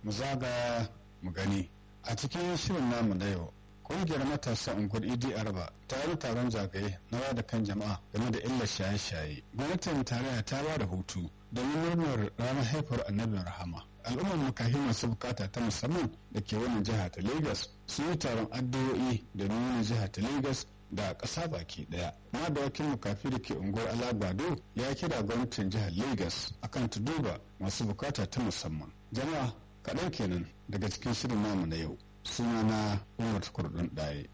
mu zaga mu gani a cikin shirin namu na yau ƙungiyar matasa unguwar idi araba ta yi taron zagaye na wada kan jama'a game da illar shaye-shaye gwamnatin tarayya ta ba da hutu domin murnar ranar haifar annabin rahama al'ummar makahi masu bukata ta musamman da ke wannan jiha ta lagos sun yi taron addu'o'i da nuna jiha ta lagos da ƙasa baki ɗaya ma da wakil makafi da ke unguwar alagbado ya kira gwamnatin jihar lagos akan ta duba masu bukata ta musamman jama'a kaɗan kenan daga cikin shirin namu na yau suna na umar kurdun ɗaye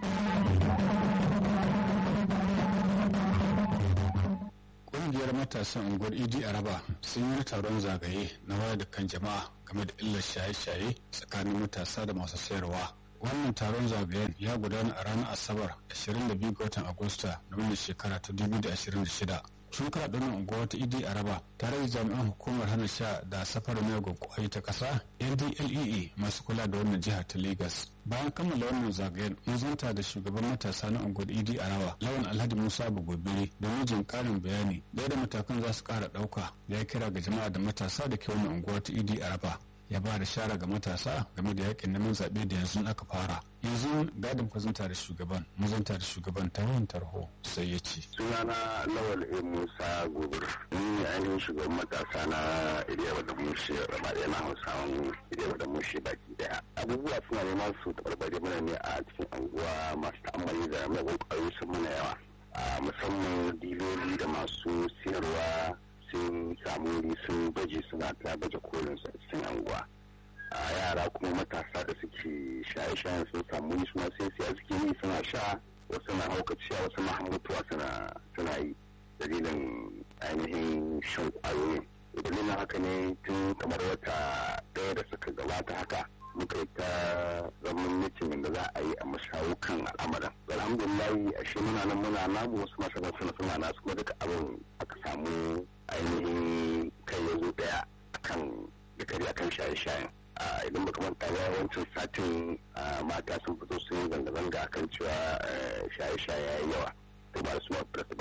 ƙungiyar matasan unguwar idi araba sun yi taron zagaye na wayar da kan jama'a game da illar shaye-shaye tsakanin matasa da masu sayarwa wannan taron zagayen ya gudana a ranar asabar 22 ga watan agusta na wannan shekara ta 2026 sun kara ɗanin unguwa ta idi araba tare da jami'an hukumar hana sha da safarar miyagun kwayoyi ta ƙasa ndlee masu kula da wannan jiha ta lagos bayan kammala wannan zagayen mun zanta da shugaban matasa na unguwar idi araba lawan alhaji musa bugobiri domin jin ƙarin bayani da matakan za su ƙara ɗauka ya kira ga jama'a da matasa da ke wannan unguwa ta idi araba ya ba da shara ga matasa game da yakin neman zaɓe da yanzu aka fara yanzu gadin kwazanta da shugaban mazanta da shugaban ta yin tarho sai ya ce sunana lawal e musa gobir ni ainihin shugaban matasa na iriyawa da mushi raba ɗaya na hausawan iriyawa da mushi baki daya abubuwa suna neman su tabarbare mana ne a cikin anguwa masu ta'ammali da magun ƙwayoyi sun mana yawa musamman diloli da masu siyarwa sun samu wuri sun baje suna ta baje kolin su a cikin anguwa a yara kuma matasa da suke shaye-shayen sun samu wuri suna sai siya suke yi suna sha wasu na haukaciya wasu na mutuwa suna yi dalilin ainihin shan kwayoyin dalilin haka ne tun kamar wata ɗaya da suka gabata haka muka yi ta zaman mitin da za a yi a mashawo kan al'amarin alhamdulillahi a shi muna nan muna namu wasu masana suna suna nasu kuma duka abin aka samu ainihin kai ya zo daya akan dukari akan shaye-shayen idan baka manta ba wancan satin mata sun fito sun yi zanga-zanga akan cewa shaye-shaye ya yi yawa to ba su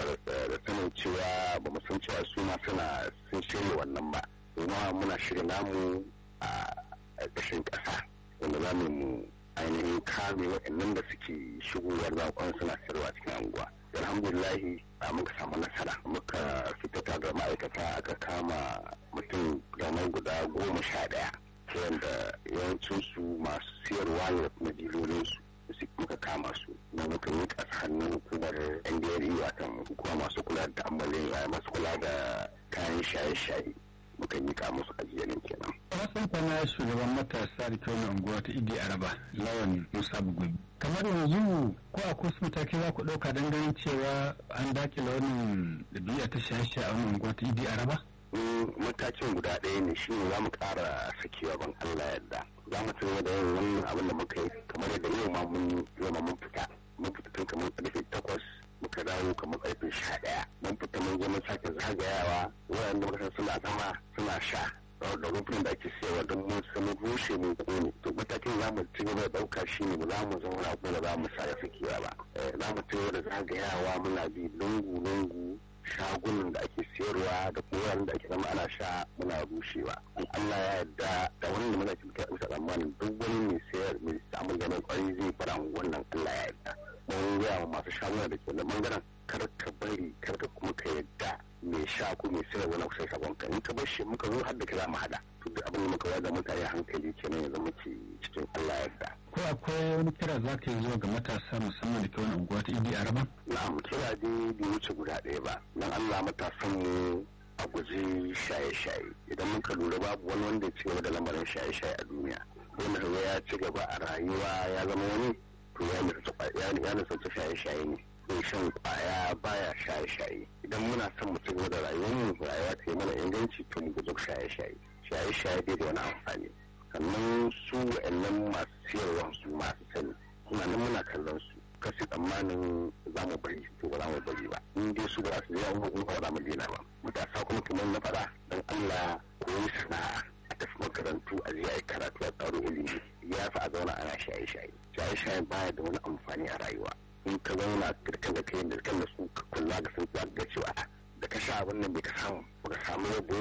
da sanin cewa ba mu san cewa su ma suna sun shirya wannan ba kuma muna shirya namu a ƙarƙashin ƙasa wanda za mu ainihin kame waɗannan da suke shigowar zakon suna sayarwa cikin anguwa alhamdulillahi a muka samu nasara muka fitata da ma'aikata aka kama mutum gamai guda goma sha ɗaya ta yadda yawancinsu masu siyarwa ne da kuma dilolinsu su muka kama su na muka yi ƙasa hannun hukumar ndri watan hukuma masu kula da ta'ammalin masu kula da kayan shaye-shaye muka yi musu ajiyalin kenan. Wasan kwana shugaban matasa da kyau na unguwa ta Idi Araba lawan Musa Bugobi. Kamar yanzu ko a kusa mataki za ku ɗauka don ganin cewa an dakile wannan ɗabi'a ta shaye a wannan unguwa ta Idi Araba? Matakin guda ɗaya ne shi ne za mu ƙara sakewa ban Allah yadda. Za mu ci da yin wannan abin da muka yi kamar yadda yau ma mun yau ma mun fita. Mun fita tun kamar ƙarfe takwas muka dawo kamar karfe sha ɗaya mun fita mun je mun sake zagayawa waɗanda muka san suna zama suna sha da rufin da ake siyarwa don mun sami rushe mun kone to matakin za mu ci gaba da ɗauka shi ne ba za mu zauna kuma ba za mu sa sakewa ba za mu ci gaba da zagayawa muna bi lungu-lungu shagunan da ake siyarwa da koyarwa da ake zama ana sha muna rushewa in Allah ya yarda da wannan da muna cikin musa tsammanin duk wani mai sayar mai samun ganin kwari zai fara wannan Allah ya yarda mun gaya wa masu shaguna da ke da bangaren kar ka bari kar ka kuma ka yadda mai sha ko mai sayar wani kusa shagon ka in ka bar shi muka zo har da ka za mu hada to duk abin da muka wada mutane hankali kenan ya zama ke cikin Allah ya yarda ko akwai wani kira za ka yi zuwa ga matasa musamman da ke wani unguwa ta idi araba na'am kira dai bai wuce guda ɗaya ba dan Allah matasan mu a guji shaye-shaye idan muka lura babu wani wanda ya ci gaba da lamarin shaye-shaye a duniya wanda kaga ya ci gaba a rayuwa ya zama wani to ya nisanta shaye-shaye ne mai shan kwaya baya shaye-shaye idan muna son mu ci gaba da rayuwarmu rayuwa ta yi mana inganci to mu guji shaye-shaye shaye-shaye bai da wani amfani sannan su wa'annan masu siyarwa su masu sani muna nan muna kallon su kasi tsammanin za mu bari to ba za mu bari ba in dai su ba za su je an hukun ba za mu daina ba matasa kuma kamar na faɗa don Allah koyi sana'a a tafi makarantu a je a yi karatu a tsaro ilimi ya fi a zauna ana shaye-shaye shaye-shaye baya da wani amfani a rayuwa in ka zauna kirkan da kai da kan da su ka kula ga sun ga cewa da ka sha abin nan bai ka samu ba ka samu yabo ba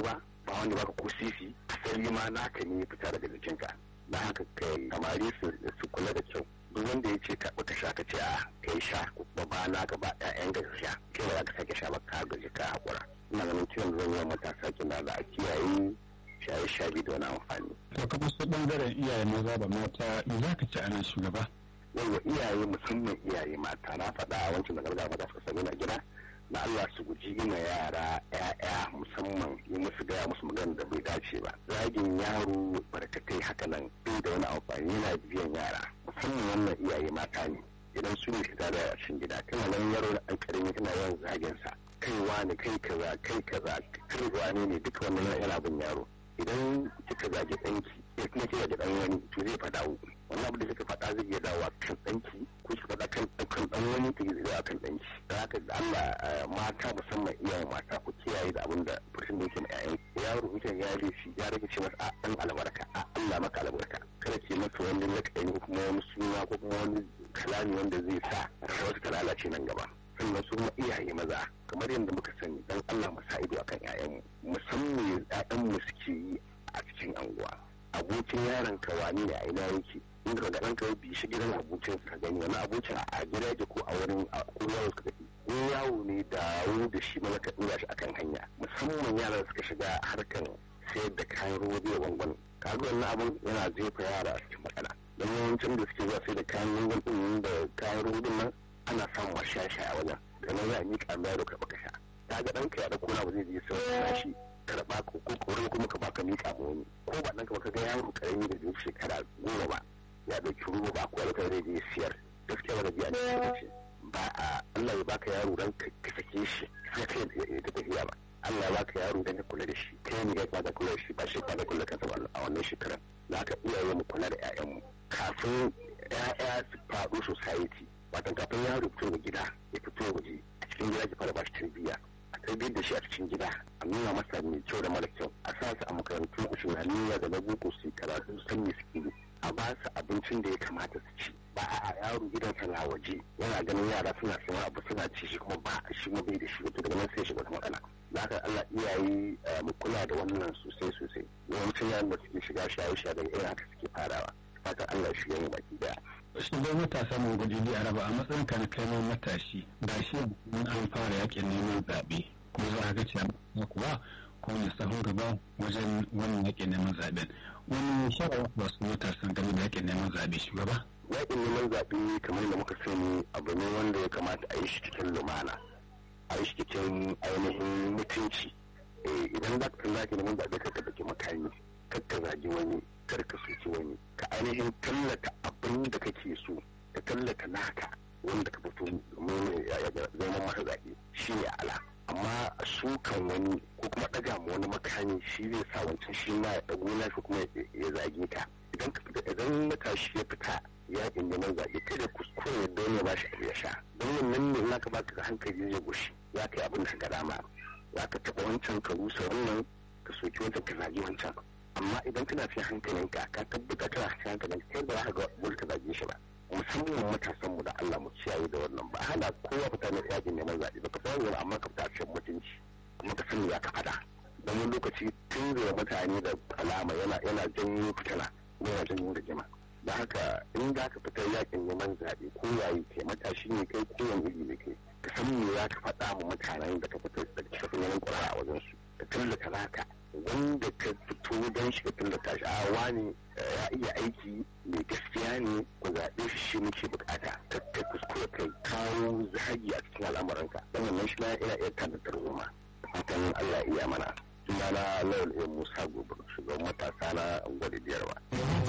ba wanda baka ko sisi asali ma naka ne fita daga jikinka da haka kai samari su kula da kyau duk wanda ya ce ka baka sha ka ce a kai sha kuma ba na ka ba ƴaƴan ga sha kai ba za ka sake sha ba ka gaji ka hakura ina ganin kiran zan yi matasa kina da a kiyaye shaye shaye da wani amfani. to ka su bangaren iyaye maza da mata me za ka ci a nan shugaba. yawa iyaye musamman iyaye mata na faɗa a wancan da gargaɗa mata suka sami na gida na Allah su guji gina yara ‘ya'ya musamman yi musu gaya musu magana da bai dace ba zagin yaro barkatai haka nan bai da wani amfani yana biyan yara musamman wannan iyaye mata ne idan su ne fita da cikin gida kana nan yaro da ɗan ƙarami kana yawan zagin sa kai wani kai kaza kai kaza kai wani ne duka wannan yana bin yaro idan kika zagi ɗanki ya kuma kika da ɗan wani to zai faɗa wannan abu da kika faɗa zai iya dawowa kan ɗanki ko ki faɗa kan kan ɗan wani ta zai dawowa kan ɗanki da haka da Allah mata musamman iyayen mata ku kiyaye da abin da fursun da yake ma ƴaƴan yaro mutum ya laifi ya rage ce masa a ɗan albarka a Allah maka albarka kada ke masa wani lakayi ko kuma wani suna ko kuma wani kalami wanda zai sa rayuwarsa ta lalace nan gaba sannan su kuma iyaye maza kamar yadda muka sani dan Allah mu sa ido akan ƴaƴanmu musamman ƴaƴanmu suke yi a cikin anguwa abokin yaron ka wani ne a ina yake inda ka ga ɗanka ya bi shi gidan abokin ka gani wani abokin a gida yake ko a wurin ko yawo suka tafi ko yawo ne dawo da shi mana ka ɗora shi akan hanya musamman yaran suka shiga harkan sayar da kayan ruwa da gwangwan kaga wannan abun yana jefa yara a cikin matsala don yawancin da suke zuwa sai da kayan gwangwan ɗin da kayan ruwa nan ana samun shaya a wajen da nan za a miƙa mai yaro ka baka sha ta ga ɗanka ya ɗauko na ba zai je sai shi karɓa ko ko kore kuma ka baka miƙa ma wani ko ba ɗanka ba ka ga yaro ƙarami da zai shekara goma ba ya ɗauki ruwa ba ko ya zai je siyar gaskiya wani biya ne ce ba a Allah ya baka yaro dan ka sake shi sai kai ya ta tafiya ba Allah ya baka yaro dan ka kula da shi kai ne ya ka kula da shi ba shi ka kula kansa ba a wannan shekaran da haka iyaye mu kula da ƴaƴanmu kafin ƴaƴa su faɗo society watan kafin yaro fito da gida ya fito waje a cikin gida ki fara ba shi tarbiyya a tarbiyyar da shi a cikin gida a nuna masa mai kyau da mara kyau a sa su a makarantu islamiyya da na boko su karatu san me suke a ba su abincin da ya kamata su ci ba a yaro gidansa na waje yana ganin yara suna sayan abu suna ci shi kuma ba shi ma bai da shi wato daga nan sai shiga wata matsala da haka Allah iyaye mu kula da wannan sosai sosai yawancin yaran da suke shiga shaye-shaye daga irin haka suke farawa fatan Allah ya shiga mu baki daya shugaban matasa mu gudu a raba a matsayin ka na kai matashi ga shi an fara yakin neman zaɓe ko za a ga cewa kuwa ko ne sahun gaba wajen wannan yakin neman zaɓen wani shawara ba su matasan game da yakin neman zaɓe shugaba yakin neman zaɓe kamar da muka sani abu ne wanda ya kamata a yi shi cikin lumana a yi shi cikin ainihin mutunci idan za ka zaki neman zaɓe ka ɗauki makami kar ka zagi wani kar ka soki wani ka ainihin tallata abin da kake so ka tallata naka wanda ka fito domin zama masa zaɓe shi ne ala amma sukan wani ko kuma ɗaga ma wani makami shi zai sa wancan shi ma ya ɗago na shi kuma ya zage ka idan ka fita idan matashi ya fita yaƙin neman zaɓe kada kuskure don ya bashi abu ya sha don wannan ne za ka baka hankali zai gushi za ka yi abin da ka dama za ka taɓa wancan ka rusa wannan ka soki wancan ka zagi wancan amma idan kana fi hankalinka ka tabbata kana fi hankalin kai ba za ka ga wani ka zage shi ba musamman matasan mu da Allah mu kiyaye da wannan ba hana kowa fita ne yakin neman zaɓe ba ka san wani amma ka fita a cikin mutunci kuma ka sani ya ka fada don wani lokaci tun da mutane da alama yana yana janyo fitina kuma yana janyo rigima da haka in za ka fita yakin neman zaɓe ko yayi kai matashi ne kai ko wani iri ne kai ka san me ya ka faɗa ma mutanen da ka fita da ka fi neman ƙura a wajen su ka tallata naka wanda ka fito don shi ka tallata shi a wani ya iya aiki mai gaskiya ne ku zaɓe shi shi muke bukata ka kai kuskure kai kawo zagi a cikin al'amuranka don wannan shi na ina iya tada tarzoma fatan Allah iya mana sunana Lawal Musa Gobe shugaban matasa na gwada biyarwa.